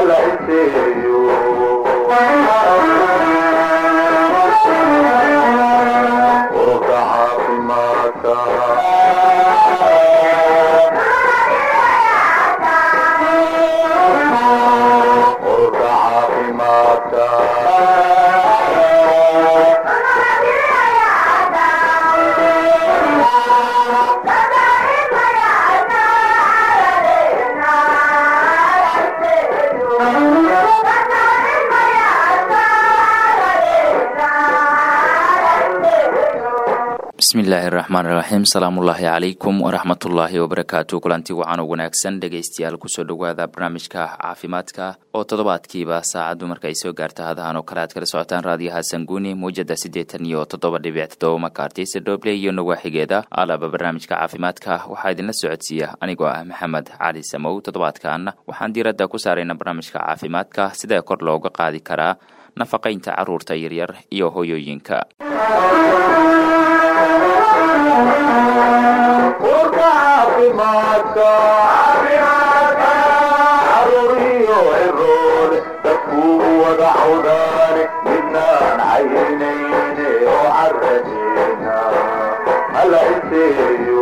hala iseeyo ururka caafimaadka ururka caafimaadka bismillaahi raxmaan raxiim salaamullaahi calaykum waraxmatullaahi wabarakaatu kulanti wacan oo wanaagsan dhegaystayaal kusoo dhowaada barnaamijka caafimaadka oo toddobaadkiiba saacaddu marka ay soo gaarta hadahan oo kale aad kala socotaan raadiyaha sanguuni muujada siddeetan iyo toddoba dhibic toddoba makartisa dhoble iyo nawaaxigeeda alaba barnaamijka caafimaadka waxaa idinla socodsiiya anigoo ah maxamed cali samow toddobaadkan waxaan diiradda ku saarayna barnaamijka caafimaadka sidee kor looga qaadi karaa nafaqaynta carruurta yaryar iyo hoyooyinka ururka caafimaadka caruur iyo cirool dadkuu wada cawdaane midnaan caynayne oo caradeena hala iseeyo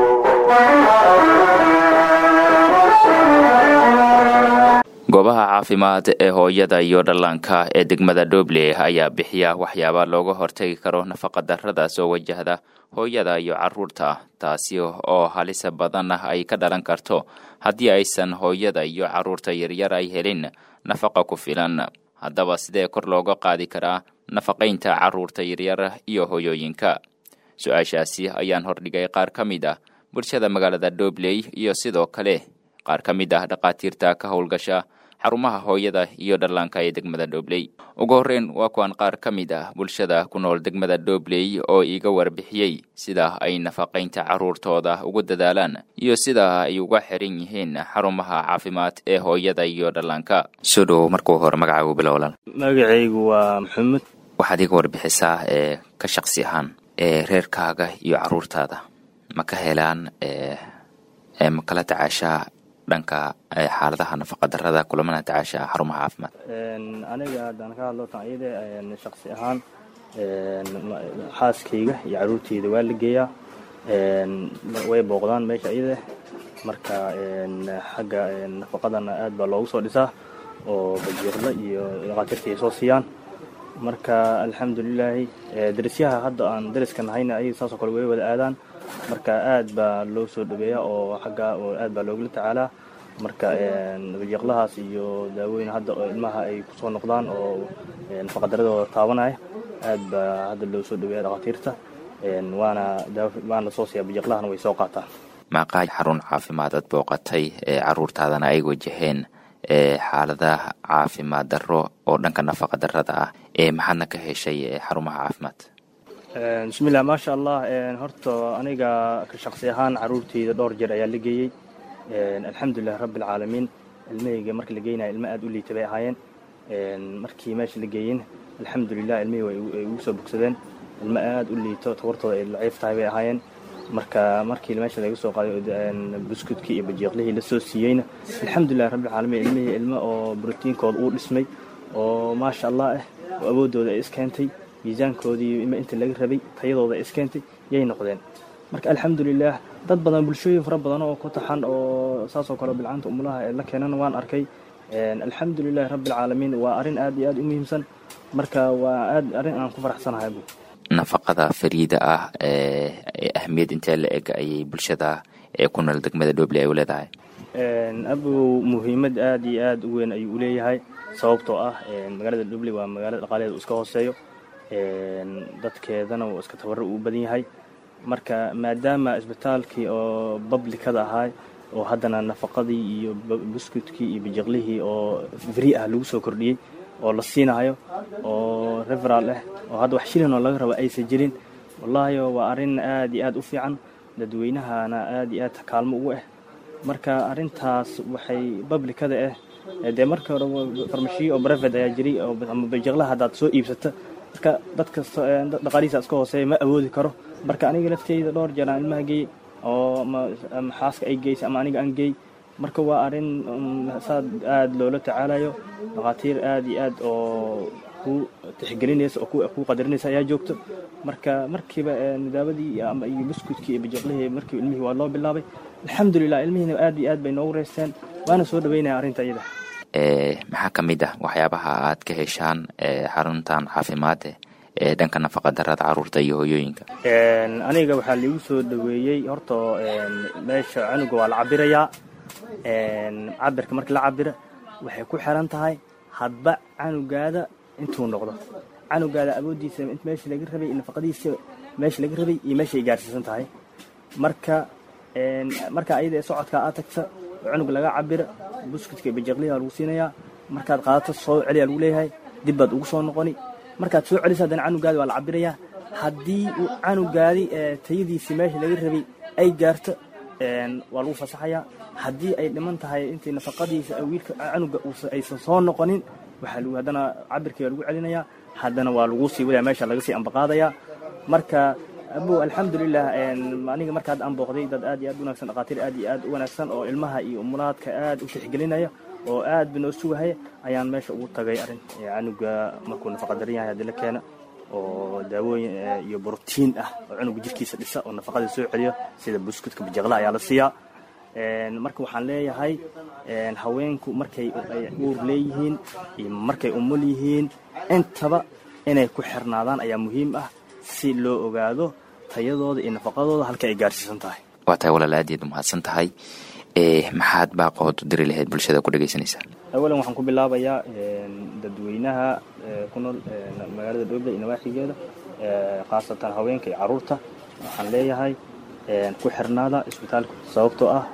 goobaha caafimaad ee hooyada iyo dhallaanka ee degmada dhoble ayaa bixiya waxyaaba looga hortagi karo nafaqa darrada soo wajahda hooyada iyo carruurta taasi oo halisa badan ay ka dhalan karto haddii aysan hooyada iyo carruurta yaryar ay helin nafaqa ku filan haddaba sidee kor looga qaadi karaa nafaqaynta carruurta yaryar iyo hooyooyinka su-aashaasi ayaan hordhigay qaar ka mid ah bulshada magaalada dhobley iyo sidoo kale qaar ka mid ah dhakhaatiirta ka howlgasha xarumaha hooyada iyo dhallaanka ee degmada dhobley ugu horreyn waa kuwan qaar ka mid ah bulshada ku nool degmada dhobley oo iiga warbixiyey sida ay nafaqaynta carruurtooda ugu dadaalaan iyo sida ay uga xiran yihiin xarumaha caafimaad ee hooyada iyo dhallaanka soo dhowow markuu hore magacaagu bilowlan magacaygu waa maxamed waxaad iiga warbixisaa ee ka shaqsi ahaan ee reerkaaga iyo carruurtaada ma ka helaan ee ma kala tacaashaa dhanka xaaladaha nafaqa darada kulamana tacaasha xarumaha caafimaad aniga haddaan ka hadlo tan iyada shaqsi ahaan xaaskayga iyo caruurteyda waa la geeyaa way booqdaan meesha iyada marka xagga nafaqadana aad baa loogu soo dhisaa oo bajiirla iyo dhakhaatiirta ay soo siiyaan marka alxamdulilaahi darisyaha hadda aan dariska nahayna ayaga saasoo kale way wada aadaan marka aad baa loo soo dhaweeyaa oo xagga aad baa loogala tacaalaa marka bajiiqlahaas iyo daawooyin hadda oo ilmaha ay kusoo noqdaan oo nafaqadaradooda taabanaya aad baa hadda loo soo dhaweeya dhakhaatiirta waana waana lasoo siiyaa bajiiqlahana way soo qaataan maaqaa xarun caafimaad aad booqatay ee carruurtaadana ay wajaheen ee xaalada caafimaad darro oo dhanka nafaqa darrada ah ee maxaadna ka heshay xarumaha caafimaad bismillah maasha allah horta aniga ka shaqsi ahaan caruurteyda dhowr jeer ayaa la geeyey alxamdulilah rabbi alcaalamiin ilmahayga marka la geynaya ilmo aad u liita bay ahaayeen markii meesha la geeyin alxamdulilah ilmihii way ugu soo bogsadeen ilmo aad u liito tabartooda ay laciif tahay bay ahaayeen marka markii meesha laga soo qaaday buskudkii iyo bajiiqlihii lasoo siiyeyna alxamdulilah rabbi alcaalamiin ilmihii ilmo oo brotiinkooda uu dhismay oo maasha allah ah oo awooddooda ay iskeentay miisaankoodii ima inta laga rabay tayadooda ay iskeentay yay noqdeen marka alxamdulilah dad badan bulshooyin fara badan oo ku taxan oo saasoo kale bilcaanta umulaha ee la keenana waan arkay alxamdulilahi rabbi alcaalamiin waa arrin aad iyo aad u muhiimsan marka waa aad arrin aan ku faraxsanahay bu nafaqada fariida ah ee ahmiyad intee la eg ayay bulshada ee ku nool degmada dhoble ay u leedahay abow muhiimad aad iyo aad u weyn ayuu uleeyahay sababtoo ah magaalada dhoble waa magaalada dhaqaaleeda iska hooseeyo dadkeedana uu iska tabaro uu badan yahay marka maadaama isbitaalkii oo bablikada ahaa oo haddana nafaqadii iyo buskudkii iyo bajiqlihii oo fri ah lagu soo kordhiyey oo la siinayo oo referal ah oo hadda wax shilin oo laga rabo aysan jirin wallaahi waa arrin aad iyo aad u fiican dadweynahana aad iyo aad kaalmo ugu ah marka arrintaas waxay bablikada ah dee marka hore farmashiyo oo brevet ayaa jiray ama bajiqlaha haddaad soo iibsata marka dad kasta dhaqaalihiisa iska hooseeya ma awoodi karo marka aniga lafteyda dhowr jeer aan ilmaha geey oo ama xaaska ay geysay ama aniga aan geey marka waa arrin saad aada loola tacaalayo dhakhaatiir aada iyo aad oo ku tixgelinaysa oo ku qadarinaysa ayaa joogto marka markiiba nidaawadii ama iyo buskudkii iyo bajiqlihii markiiba ilmihii waa loo bilaabay alxamdulilah ilmihiina aad iyo aad bay noogu reysteen waana soo dhaweynaya arrinta iyada maxaa ka mid ah waxyaabaha aad ka heshaan xaruntan caafimaad ee dhanka nafaqa darada caruurta iyo hooyooyinka aniga waxaa liigu soo dhaweeyey horta meesha canuga waa la cabirayaa cabirka markii la cabira waxay ku xiran tahay hadba canugaada intuu noqdo canugaada awoodiisa meesha laga rabay iyo nafaqadiisa meesha laga rabay iyo meesha ay gaarsiisan tahay marka marka ayada ee socodka aad tagta oo canuga laga cabira buskudka iyo bajiqliha lagu siinayaa markaad qaadato soo celiyaa lagu leeyahay dib baad ugu soo noqoni markaad soo celiso haddana canugaadi waa la cabirayaa haddii uu canugaadi tayadiisii meesha laga rabay ay gaarto waa lagu fasaxayaa haddii ay dhiman tahay intii nafaqadiisa wiilka canuga aysan soo noqonin waxaa lagu haddana cabirkii waa lagu celinayaa haddana waa lagu sii wadaya meesha laga sii ambaqaadayaa marka abo alxamdulilah aniga marka hadda aan booqday dad aad iyo aad u wanaagsan dhakhaatiir aad iyo aad u wanaagsan oo ilmaha iyo umulaadka aad u tixgelinaya oo aad ba noo sugahaya ayaan meesha ugu tagay arrin canuga markuu nafaqa daran yahay haddii la keena oo daawooyin iyo brotiin ah oo cunuga jirkiisa dhisa oo nafaqada soo celiyo sida buskudka bajiqlaha ayaa la siiyaa marka waxaan leeyahay haweenku markay uur leeyihiin iyo markay umul yihiin intaba inay ku xirnaadaan ayaa muhiim ah si loo ogaado tayadooda iyo nafaqadooda halka ay gaarsiisan tahay waa tahay walaal aad iyaad umahadsan tahay maxaad baaqood u diri lahayd bulshada ku dhegaysanaysaa awalan waxaan ku bilaabayaa dadweynaha ku nool magaalada dhoble iyo nawaaxigeeda khaasatan haweenka iyo caruurta waxaan leeyahay ku xirnaada isbitaalka sababtoo ah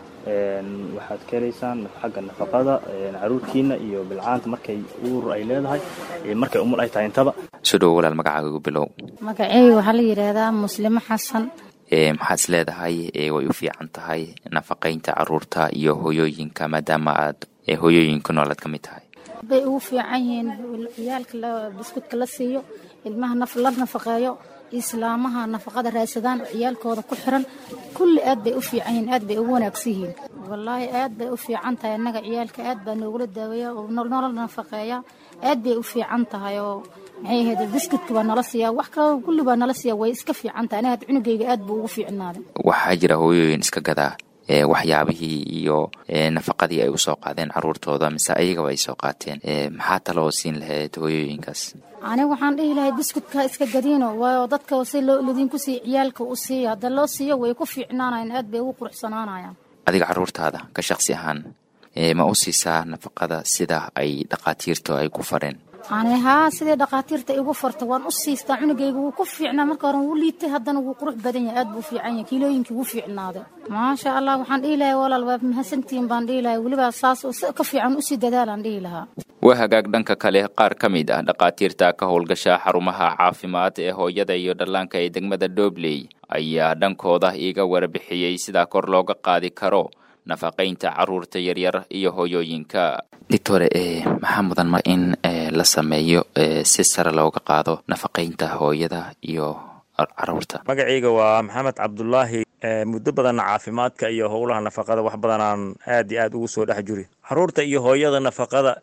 waxaad ka helaysaan xagga nafaqada caruurtiina iyo bilcaanta markay uur ay leedahay markay umul ay tahay intaba soo dhowo walaal magacaaga ugu bilow magaceyga waxaa la yidhaahdaa muslimo xasan maxaad is leedahay way u fiican tahay nafaqaynta caruurta iyo hooyooyinka maadaama aad hooyooyinka nool aad ka mid tahay bay ugu fiican yihiin ciyaalka buskudka la siiyo ilmaha la nafaqeeyo islaamaha nafaqada raadsadaan ciyaalkooda ku xiran kulli aad bay u fiican yihiin aad bay ugu wanaagsan yihiin wallaahi aad bay u fiican tahay annaga ciyaalka aad baa noogula daaweeya oo nolol nafaqeeya aad bay u fiican tahay oo maxay ahayd biskudka baa nala siiyaa wax kaloo kulli baa nala siiyaa way iska fiican tahay aniga cunugayga aad buu ugu fiicnaaday waxaa jira hooyooyin iska gadaa waxyaabihii iyo nafaqadii ay usoo qaadeen caruurtooda mise ayagaba ay soo qaateen maxaa taloo siin lahayd hooyooyinkaas aniga waxaan dhihi lahay biskudka iska gadiino waayo dadka si lidinku siiya ciyaalka u siiya hadda loo siiyo way ku fiicnaanayan aad bay ugu quruxsanaanayaan adiga caruurtaada ka shaqsi ahaan ma u siisaa nafaqada sida ay dhakhaatiirtu ay ku fareen ani haa sidai dhakhaatiirta igu farta waan u siistaa cunugayga wuu ku fiicnaa marka hore wuu liitay haddana wuu qurux badan yahay aad buu fiican yahay kiilooyinkii wuu fiicnaaday maasha allah waxaan dhihi lahay walaal waa mahadsantihiin baan dhihi lahay weliba saas ka fiican usii dadaalaan dhihi lahaa waa hagaag dhanka kale qaar ka mid ah dhakhaatiirta ka howlgasha xarumaha caafimaad ee hooyada iyo dhallaanka ee degmada dobley ayaa dhankooda iiga warbixiyey sidaa kor looga qaadi karo nafaqaynta caruurta yaryar iyo hooyooyinka doctore maxaa mudan ma in la sameeyo si sare looga qaado nafaqaynta hooyada iyo caruurta magacayga waa maxamed cabdulaahi muddo badanna caafimaadka iyo howlaha nafaqada wax badanaan aad iyo aad ugu soo dhex juri caruurta iyo hooyada nafaqada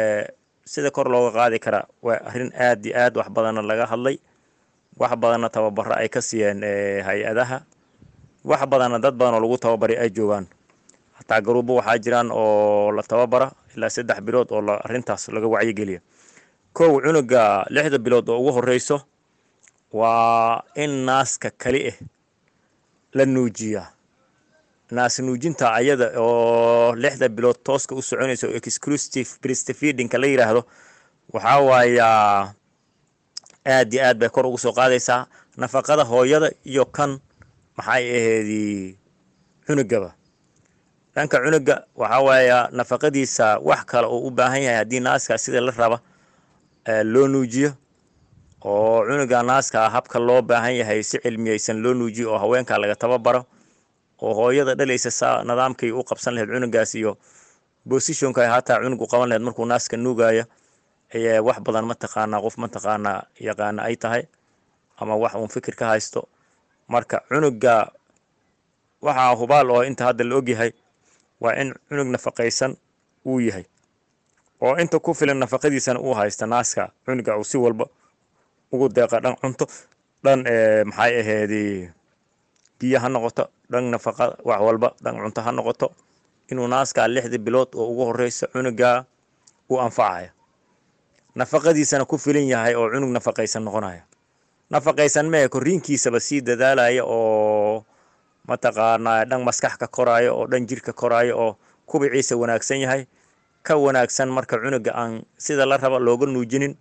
sida kor looga qaadi karaa waa arrin aad iyo aad wax badanna laga hadlay wax badanna tababaro ay ka siiyeen hay-adaha wax badanna dad badan oo lagu tababaray ay joogaan hataa garuubo waxaa jiraan oo la tababara ilaa saddex bilood oo arrintaas laga wacyigeliya kow cunuga lixda bilood oo ugu horeyso waa in naaska kali ah la nuujiyaa naas nuujinta ayada oo lixda bilood tooska u soconaysa oo exclusive breastfeedingka la yidhaahdo waxaa waayaa aad iyo aad bay kor ugu soo qaadaysaa nafaqada hooyada iyo kan maxay aheedi cunugaba dhanka cunuga waxaa waaya nafaqadiisa wax kale oo u baahan yahay haddii naaska sida la raba loo nuujiyo oo cunuga naaska habka loo baahan yahay si cilmiyeysan loo nuujiyo oo haweenka laga tababaro oo hooyada dhalaysa saa nidaamkay u qabsan lahayd cunugaas iyo bosishonka hataa cunug u qaban lahayd markuu naaska nuugaayo ayee wax badan mataqaanaa qof mataqaanaa yaqaana ay tahay ama wax uun fikir ka haysto marka cunuga waxaa hubaal oo inta hadda la ogyahay waa in cunug nafaqaysan uu yahay oo inta ku filan nafaqadiisana uu haysta naaska cunuga uu si walba ugu deeqa dhan cunto dhan maxay aheedi biyo ha noqoto dhan nafaqa wax walba dhan cunto ha noqoto inuu naaskaa lixdii bilood oo ugu horeysa cunugaa u anfacaya nafaqadiisana ku filan yahay oo cunug nafaqaysan noqonaya nafaqaysan mee korriinkiisaba sii dadaalaya oo mataqaanaa dhan maskax ka koraayo oo dhan jirka koraayo oo kubiciisa wanaagsan yahay ka wanaagsan marka cunuga aan sida la raba looga nuujinin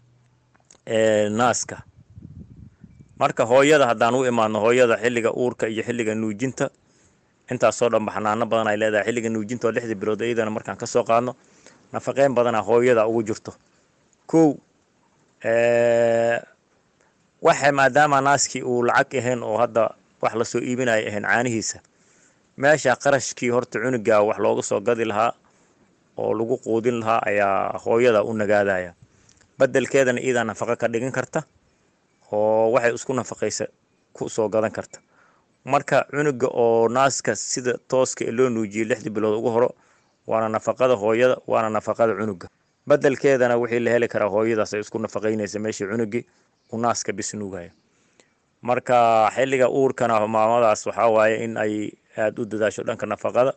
naaska marka hooyada haddaan u imaadno hooyada xilliga uurka iyo xilliga nuujinta intaasoo dhan baxnaano badan ay leedahay xilliga nuujinta oo lixdii bilood iyadana markaan kasoo qaadno nafaqeyn badana hooyada ugu jirto kow waxa maadaama naaskii uu lacag ahayn oo hadda wax lasoo iibinaya ahayn caanihiisa meesha qarashkii horta cunuga wax looga soo gadi lahaa oo lagu quudin lahaa ayaa hooyada u nagaadaya bedelkeedana iyadaa nafaqo ka dhigan karta oo waxay isku nafaqaysa ku soo gadan karta marka cunuga oo naaska sida tooska ee loo nuujiyey lixdii bilood ugu horo waana nafaqada hooyada waana nafaqada cunuga bedelkeedana wixii la heli karaa hooyadaas ay isku nafaqaynaysa meeshii cunugii uu naaska bis nuugaya marka xilliga uurkana maamadaas waxaa waaye in ay aada u dadaasho dhanka nafaqada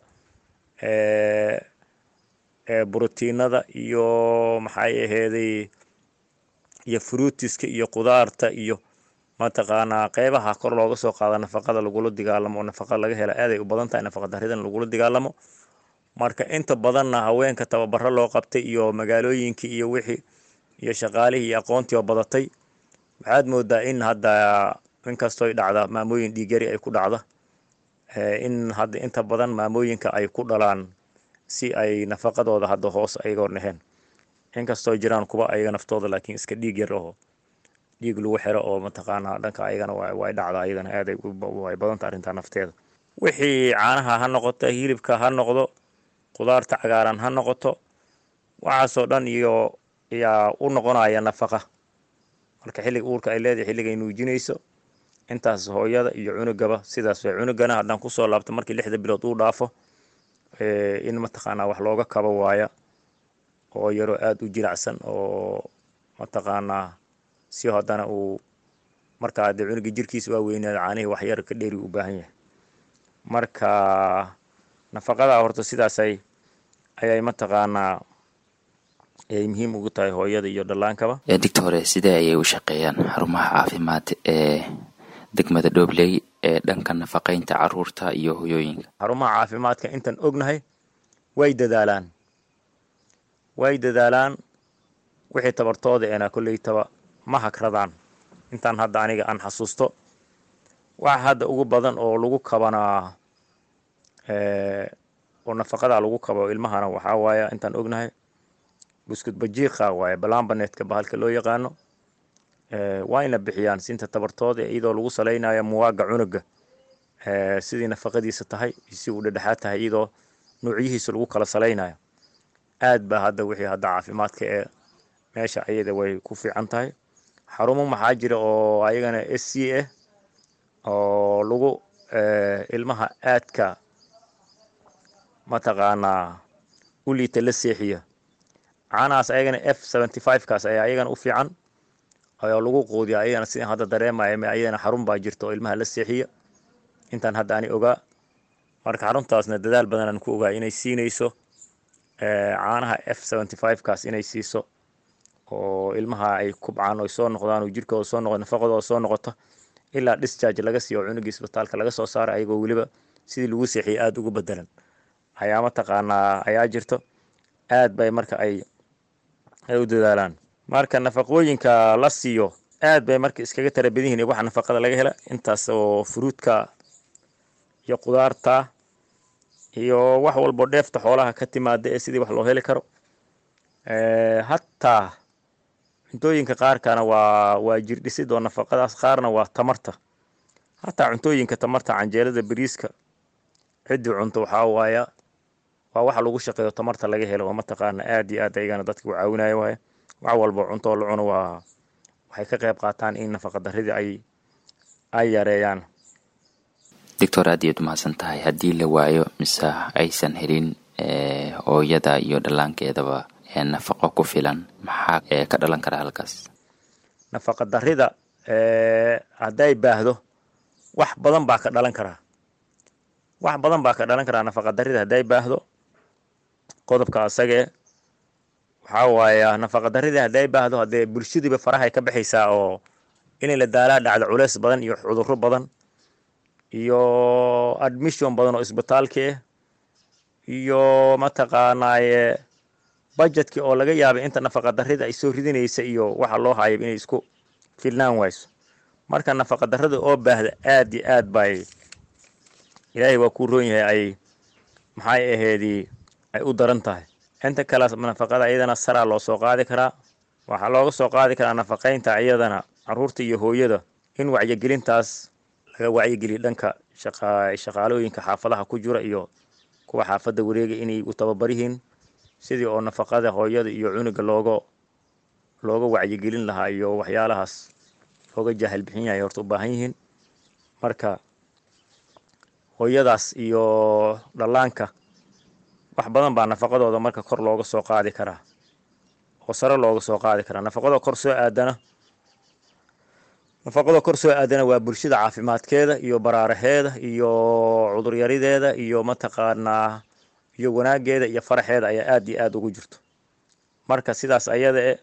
brotiinada iyo maxay aheeday iyo fruutiska iyo qudaarta iyo mataqaanaa qeybaha kor looga soo qaado nafaqada lagula dagaalamo oo nafaqa laga hela aaday u badan tahay nafaqa daridan lagula dagaalamo marka inta badanna haweenka tababaro loo qabtay iyo magaalooyinkii iyo wixii iyo shaqaalihii iyo aqoontii oo badatay waxaad moodaa in hadda inkastooy dhacda maamooyin dhiigyari ay ku dhacda in hadda inta badan maamooyinka ay ku dhalaan si ay nafaqadooda hadda hoos ayagoo naheen inkastoo jiraan kuwa ayaga naftooda laakiin iska dhiig yar oo dhiig lagu xiro oo mataqaanaa dhanka ayagana way dhacda ayadana aaday way badanta arrintaa nafteeda wixii caanaha ha noqoto hilibka ha noqdo qudaarta cagaaran ha noqoto waxaasoo dhan iyo yaa u noqonaya nafaqa marka xilliga uurka ay leedahay xilligay nuujinayso intaas hooyada iyo cunugaba sidaas way cunugana haddaan kusoo laabto markii lixda bilood uu dhaafo in mataqaanaa wax looga kabo waaya oo yaroo aada u jiracsan oo mataqaanaa si haddana uu markaa dee cunuga jirkiisa waa weynaada caanihii wax yar ka dheeri u baahan yahay marka nafaqada horta sidaasay ayay mataqaanaa ayay muhiim ugu tahay hooyada iyo dhallaankaba digta hore sidee ayay u shaqeeyaan xarumaha caafimaad ee degmada dhobley ee dhanka nafaqeynta caruurta iyo hoyooyinka xarumaha caafimaadka intaan ognahay way dadaalaan way dadaalaan wixii tabartooda eena kolleytaba ma hagradaan intaan hadda aniga aan xasuusto waxa hadda ugu badan oo lagu kabanaa oo nafaqada lagu kabo ilmahana waxaa waaya intaan ognahay buskud bajiiqa waaye balambanetka bahalka loo yaqaano waa ina bixiyaan sinta tabartooda iyadoo lagu salaynayo muwaaga cunuga sidii nafaqadiisa tahay si uu dhedhexaad tahay iyadoo nuucyihiisa lagu kala salaynayo aad ba hadda wixii hadda caafimaadka ee meesha ayada way ku fiican tahay xarumo maxaa jira oo ayagana s c ah oo lagu ilmaha aadka mataqaanaa u liita la seexiya caanahaas ayagana f seventy five kaas ayaa ayagana u fiican oo lagu quudiya ayagana sidaan hadda dareemaya ayadana xarun baa jirta oo ilmaha la seexiya intaan hadda ani ogaa marka xaruntaasna dadaal badanaan ku ogaa inay siinayso caanaha f seventy five kaas inay siiso oo ilmaha ay kubcaan oy soo noqdaan oo jirkooda soo noqdo nafaqadooda soo noqoto ilaa discharge laga siiyo oo cunugii isbitaalka laga soo saaro ayagoo weliba sidii lagu seexiyay aada ugu bedelan ayaa mataqaanaa ayaa jirto aad bay marka ay ay u dadaalaan marka nafaqooyinka la siiyo aad bay marka iskaga tara badan yihiin waxa nafaqada laga hela intaas oo fruudka iyo qudaarta iyo wax walbo dheefta xoolaha ka timaada ee sidii wax loo heli karo hataa cuntooyinka qaarkana waa waa jirdhisid oo nafaqadaas qaarna waa tamarta hataa cuntooyinka tamarta canjeelada bariiska ciddii cunto waxaa waaya waa waxa lagu shaqeeyo tamarta laga helo oo mataqaana aad iyo aad ayagana dadka u caawinaya waaya wax walbo cunto la cuno waa waxay ka qayb qaataan in nafaqa daridii ay ay yareeyaan doctor aad iyaad umahadsan tahay haddii la waayo mise aysan helin hooyada iyo dhallaankeedaba nafaqo ku filan maxaa ka dhalan kara halkaas nafaqa darida hadday baahdo wax badan baa ka dhalan karaa wax badan baa ka dhalan karaa nafaqa darida hadday baahdo qodobka asagee waxaa waaya nafaqa darida hadday baahdo haddee bulshadiiba farahay ka baxaysaa oo inay la daalaa dhacdo culeys badan iyo cudurro badan iyo admission badan oo isbitaalki ah iyo mataqaanaaye budgetkii oo laga yaabay inta nafaqa darida ay soo ridinaysa iyo waxa loo hayo inay isku filnaan wayso marka nafaqa darada oo baahda aad iyo aad bay ilaahay waa kuu roon yahay ay maxay aheedii ay u daran tahay inta kale nafaqada iyadana saraa loo soo qaadi karaa waxaa looga soo qaadi karaa nafaqaynta iyadana caruurta iyo hooyada in wacyigelintaas laga wacyigeliyo dhanka shaqaalooyinka xaafadaha ku jira iyo kuwa xaafadda wareega inay u tababaryihiin sidii oo nafaqada hooyada iyo cunuga looga looga wacyigelin lahaa iyo waxyaalahaas looga jaahil bixin yahay horta u baahan yihiin marka hooyadaas iyo dhallaanka wax badan baa nafaqadooda marka kor looga soo qaadi karaa oo sare looga soo qaadi karaa nafaqada kor soo aadana nafaqada kor soo aadana waa bulshada caafimaadkeeda iyo baraaraheeda iyo cuduryarideeda iyo mataqaanaa iyo wanaageeda iyo faraxeeda ayaa aad iyo aad ugu jirto marka sidaas ayada e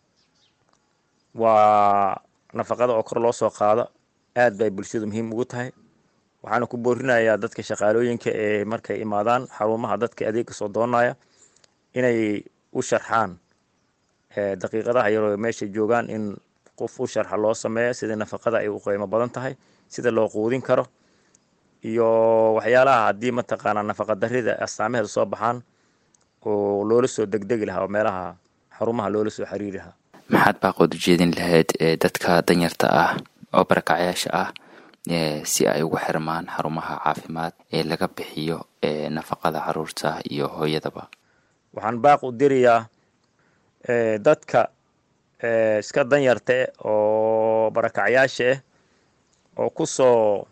waa nafaqada oo kor loo soo qaado aad bay bulshadu muhiim ugu tahay waxaana ku boorinayaa dadka shaqaalooyinka ee markay imaadaan xarumaha dadka adeega soo doonaya inay u sharxaan daqiiqadaha yaroo meesha joogaan in qof u sharxa loo sameeya sida nafaqada ay u qiimo badan tahay sida loo quudin karo iyo waxyaalaha haddii mataqaanaa nafaqa darida astaamaheeda soo baxaan oo loola soo degdegi lahaa oo meelaha xarumaha loola soo xiriiri lahaa maxaad baaqood ujeedin lahayd dadka danyarta ah oo barakacyaasha ah si ay ugu xirmaan xarumaha caafimaad ee laga bixiyo nafaqada caruurta iyo hooyadaba waxaan baaq u dirayaa dadka iska danyarta eh oo barakacyaasha ah oo ku soo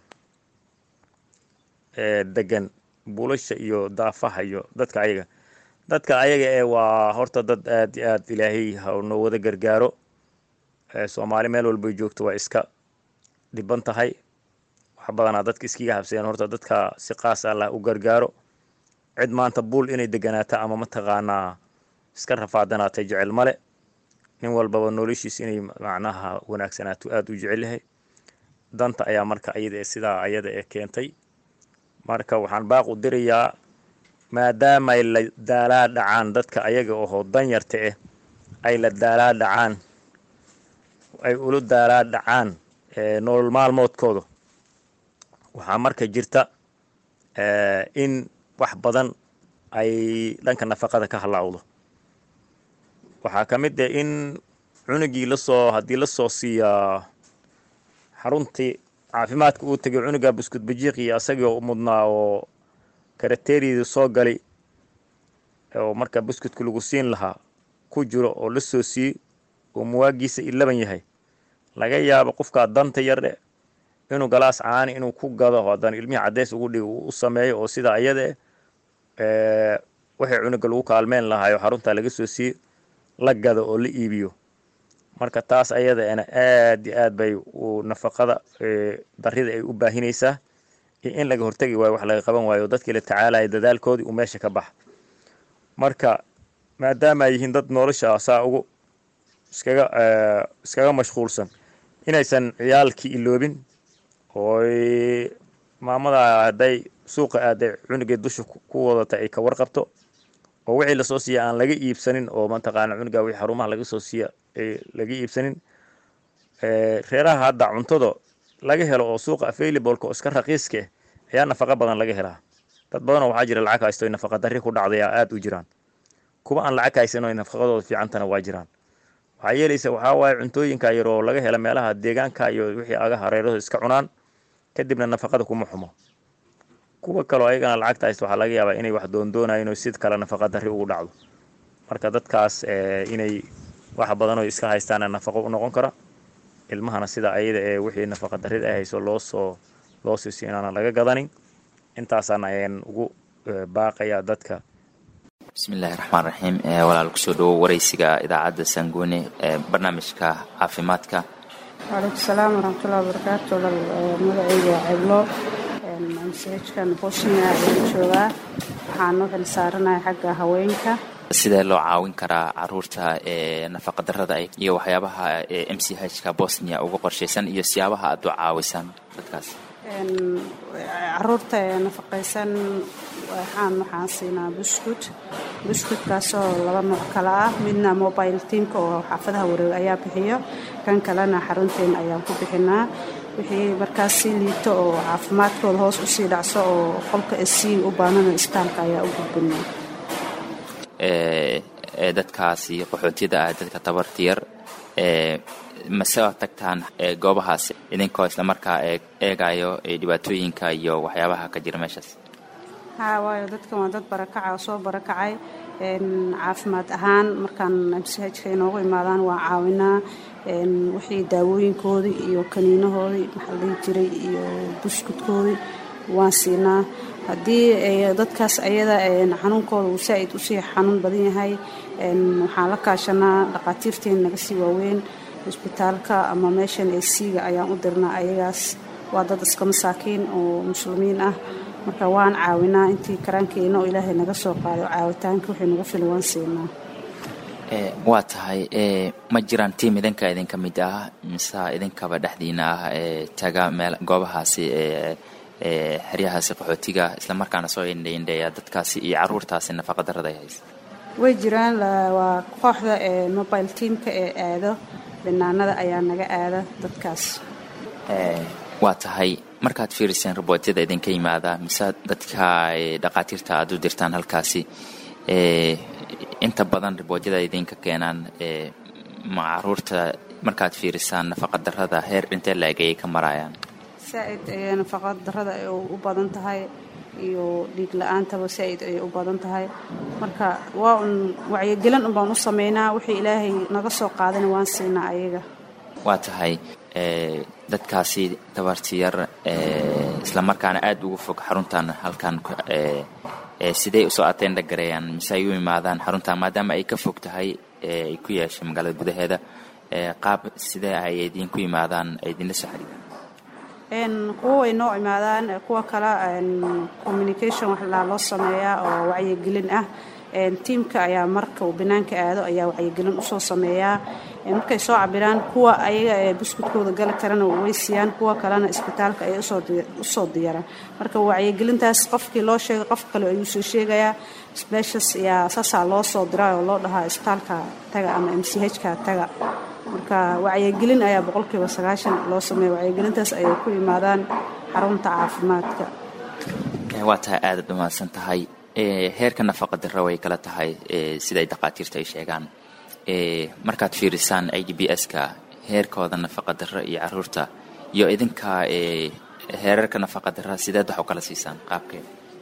degan buulasha iyo daafaha iyo dadka ayaga dadka ayaga ee waa horta dad aad iyo aad ilaahay ha noo wada gargaaro soomaali meel walbay joogto waa iska dhiban tahay wax badanaa dadka iskiga habseen horta dadka si qaas allah u gargaaro cid maanta buul inay deganaato ama mataqaanaa iska rafaadanaatay jecel male nin walbaba noloshiis inay macnaha wanaagsanaato aada u jecel yahay danta ayaa marka ayada sidaa ayada ee keentay marka waxaan baaq u dirayaa maadaamaay la daalaa dhacaan dadka ayaga ohoo danyarta ah ay la daalaa dhacaan ay ula daalaa dhacaan nolol maalmoodkooda waxaa marka jirta in wax badan ay dhanka nafaqada ka halaawdo waxaa ka mid ah in cunugii lasoo haddii lasoo siiyaa xaruntii caafimaadka uu tegay cunuga buskud bajiiq iyo asagii mudnaa oo karateeriyada soo galay oo marka buskudka lagu siin lahaa ku jiro oo la soo siiyey oo muwaagiisa ilaban yahay laga yaabo qofkaa danta yardhe inuu galaas caani inuu ku gado haddana ilmihii caddeys ugu dhigo uu u sameeyo oo sidaa ayada eh wixii cunuga lagu kaalmeyn lahaayo xaruntaa laga soo siiyey la gado oo la iibiyo marka taas ayadaena aad iyo aad bay u nafaqada darida ay u baahinaysaa iyo in laga hortegi waayo wax laga qaban waayo dadkii la tacaalaya dadaalkoodii uu meesha ka baxa marka maadaama ay yihiin dad nolosha saa ugu iskaga iskaga mashquulsan inaysan ciyaalkii iloobin ooy maamada hadday suuqa aaday cunugee dusha ku wadata ay ka warqabto oo wixii lasoo siiya aan laga iibsanin oo mataqaana cunuga wixii xarumaha laga soo siiya laga iibsanin reeraha hadda cuntada laga helo oo suuqa availableka oo iska raqiiska ah ayaa nafaqa badan laga helaa dad badanoo waxaa jira lacag haysto nafaqa darri ku dhacday aada u jiraan kuwa aan lacag haysan oo nafaqadooda fiicantana waa jiraan waxaa yeelaysa waxaa waaye cuntooyinka yar oo laga hela meelaha deegaanka iyo wixii aga hareerahooda iska cunaan kadibna nafaqada kuma xumo kuwa kaloo ayagana lacagta haysta waxaa laga yaabaa inay wax doondoonayeen oo sid kale nafaqa darri ugu dhacdo marka dadkaas inay wax badanoo iska haystaana nafaqo u noqon kara ilmahana sida ayada ee wixii nafaqa darrida ay hayso loo soo loo siisiyo inaana laga gadanin intaasaan ayaan ugu baaqayaa dadka bismillahi raxmaan raxiim walaal kusoo dhawow waraysiga idaacadda sanguune ee barnaamijka caafimaadka waalaikum salaam waraxmatullahi wabarakaatu walaal magacayga waa ceblo msajkan bosnia ayaan joogaa waxaan u xilsaaranahay xagga haweenka sidee loo caawin karaa caruurta ee nafaqadarrada iyo waxyaabaha m c hka bosnia uga qorshaysan iyo siyaabaha aad u caawisaan dadkaas caruurta ee nafaqaysan waxaan waxaan siinaa buskut buskutkaasoo laba nooc kale ah midna mobile teamka oo xaafadaha wareeg ayaa bixiyo kan kalena xarunteen ayaan ku bixinaa wixii markaas sii liito oo caafimaadkooda hoos usii dhacso oo qolka sii u baanana istaalka ayaa u gudbinaa ee dadkaasi qaxootiyada ah dadka tabarta yar ee mase tagtaan goobahaas idinkoo islamarkaa eegayo dhibaatooyinka iyo waxyaabaha ka jira meeshaas haa waayo dadkan waa dad barakaca oo soo barakacay caafimaad ahaan markaan mchka inoogu imaadaan waa caawinaa wixii daawooyinkoodii iyo kaniinahoodii maxaa dhihi jiray iyo buskudkoodii waan siinaa haddii dadkaas ayada xanuunkooda uu saa-id usii xanuun badan yahay waxaan la kaashanaa dhaqaatiirteen naga sii waaweyn isbitaalka ama meeshan ee siiga ayaan u dirnaa ayagaas waa dad iska masaakiin oo muslimiin ah marka waan caawinaa intii karaankeena oo ilaahay naga soo qaaday oo caawitaanka wixii nagu filan waan siinaa waa tahay ma jiraan tiim idinka idinka mid ah mise idinkaba dhexdiina ah ee taga meel goobahaasi ee xeryahaasi qaxootiga islamarkaana soo indhaindheeya dadkaasi iyo caruurtaasi nafaqadarrada ay haysa way jiraan waa kooxda ee mobile teamka ee aado banaanada ayaa naga aada dadkaas waa tahay markaad fiiriseen robootyada idinka yimaada mise dadka dhaqaatiirta aad u dirtaan halkaasi inta badan riboodyada idinka keenaan ma caruurta markaad fiirisaan nafaqadarrada heer dhintee laeg ayay ka marayaan saa-id ayay nafaqa darrada ay u badan tahay iyo dhiig la-aantaba saa-id ayay u badan tahay marka waa un wacyigelin un baan u sameynaa wixii ilaahay naga soo qaadana waan siinaa ayaga waa tahay dadkaasi tabarti yar islamarkaana aada ugu fog xaruntan halkan sidey usoo ateendha gareeyaan mise ay u imaadaan xaruntan maadaama ay ka fog tahay ay ku yeeshay magaalada gudaheeda qaab sidee ay idinku imaadaan ay idinla soo xariiraan kuwa way noo imaadaan kuwa kale communication wax laa loo sameeyaa oo wacyigelin ah tiimka ayaa marka uu banaanka aado ayaa wacyigelin usoo sameeyaa markay soo cabiraan kuwa ayaga ee buskudkooda gali karana way siiyaan kuwa kalena isbitaalka ayay usoo diyaaraan marka wacyigelintaas qofkii loo sheegay qof kale ayuu soo sheegayaa meeshas ayaa saasaa loo soo diraa oo loo dhahaa isbitaalka taga ama m c hka taga marka wacyigelin ayaa boqolkiiba sagaashan loo sameeya wacyigelintaas ayay ku yimaadaan xarunta caafimaadka waa tahay aadaad umaadsan tahay heerka nafaqa darra way kala tahay siday dhaqaatiirta ay sheegaan markaad fiirisaan i d b s-ka heerkooda nafaqa darra iyo caruurta iyo idinka heerarka nafaqa darra sideed wax u kala siisaan qaabkeed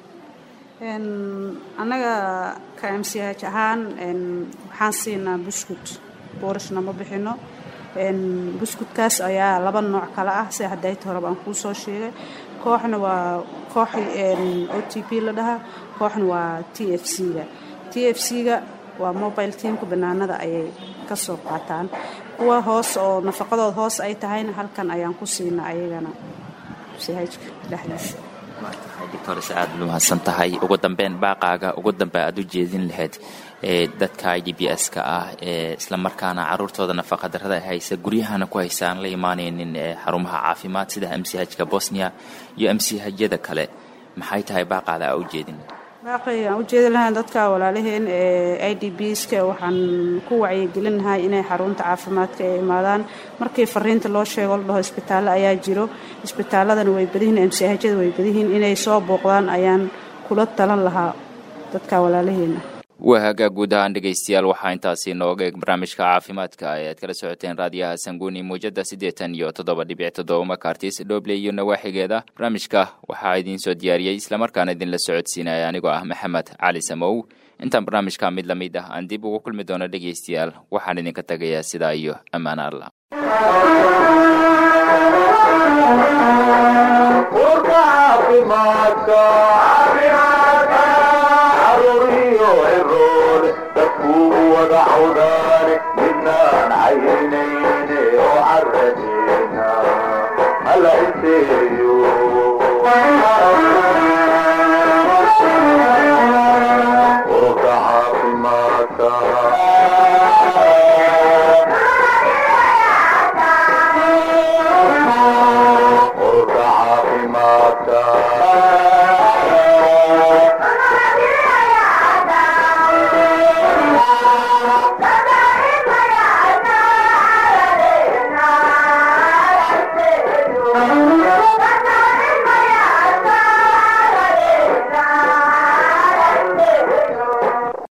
annaga ka m c h ahaan waxaan siinaa buskut boorishna ma bixino buskudkaas ayaa laba nooc kale ah sida hadayta horeba aan kuu soo sheegay kooxna waa koox o t p la dhahaa kooxna waa t f c-ga t f c-ga waa mobile teamka banaanada ayay ka soo qaataan kuwa hoos oo nafaqadooda hoos ay tahayna halkan ayaan ku siinaa ayagana sihajka dhexdiisa waa tahay doctores aada u mahadsan tahay ugu dambeyn baaqaaga ugu dambe aada u jeedin lahayd ee dadka i d b s-ka ah ee islamarkaana caruurtooda nafaqa darrada haysa guryahana ku haysa aan la imaanaynin ee xarumaha caafimaad sida m c hka bosnia iyo m c hyada kale maxay tahay baaqaada aa u jeedin baaqi aan u jeedi lahayn dadka walaalaheen ee i d b ska waxaan ku wacyigelin lahay inay xarunta caafimaadka ay imaadaan markii fariinta loo sheego la dhaho isbitaallo ayaa jiro isbitaaladana way badihiin mchada way badihiin inay soo booqdaan ayaan kula talan lahaa dadka walaalaheena waa hagaag guud ahaan dhegaystayaal waxaa intaasi nooga eeg barnaamijka caafimaadka ee aad kala socoteen raadiyaha sanguuni muujada siddeetan iyo toddoba dhibic toddoba makartis dhoble iyo nawaaxigeeda barnaamijka waxaa idiin soo diyaariyey islamarkaana idinla socodsiinaya anigoo ah maxamed cali samow intaan barnaamijka mid lamid ah aan dib ugu kulmi doono dhegaystayaal waxaan idinka tagayaa sidaa iyo ammaan allah caafimaadka